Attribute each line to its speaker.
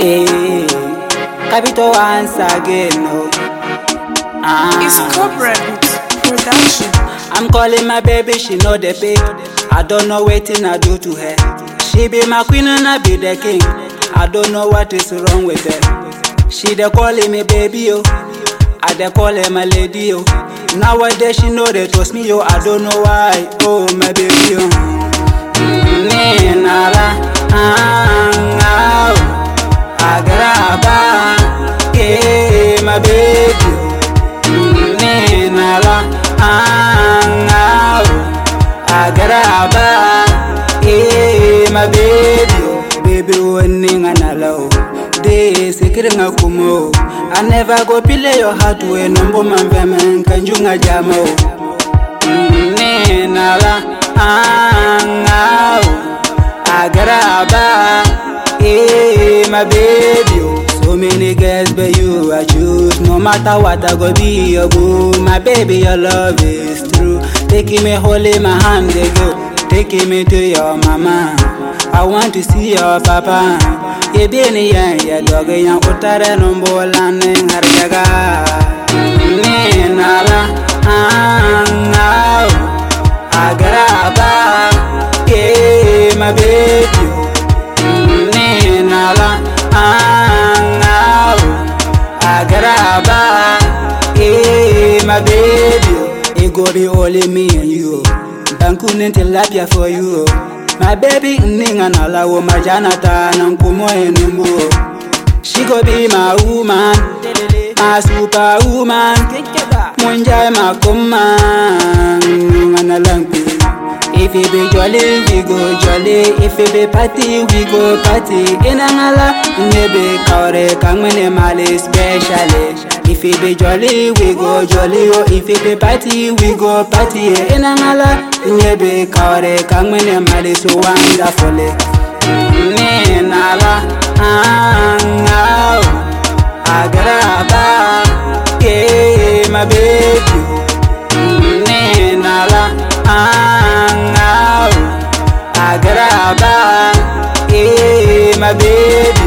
Speaker 1: Hey, capital once again. No. Ah.
Speaker 2: It's Cobra Beats Production.
Speaker 1: I'm calling my baby, she know the pay. I don't know wetin I do to her. She be my queen and I be the king. I don't know what is wrong with her. She dey calling me baby oh, I dey call her my lady oh. Nowadays she know they trust me oh, I don't know why oh my baby oh. Mm, nala, ah, ah, oh. Agraba, yeah, my baby oh. Mm, nala, ah, ah, oh. Agraba, yeah, my baby oh. Baby warning anala oh. Day sikiring akumo I never go pile your heart when number man vemen kanjunga jamo mm, nala angao agaraba eh my baby oh. So many girls but you I choose No matter what I go be your boo My baby your love is true Taking me holding my hand they go Taking me to your mama I want to see your papa ye bini yan ya doge yan utare numbola ne harjaga ne nala angao agraba ye my baby ne nala angao agraba ye my baby it go be only me and you Bankunin tilapia for you My baby ninga na lawo majanata na nkumo enumbu She go be my woman My superwoman Munjai makuman Ngana lampi If it be jolly, we go jolly. If it be party, we go party. Inangala, maybe kaore kangmene mali specially. If it be jolly, we go jolly. Oh, if it be party, we go party. Inangala, maybe kaore kangmene mali so wonderfully. Nala, ah, agraba, yeah, my baby. Nala, angao agraba eh my baby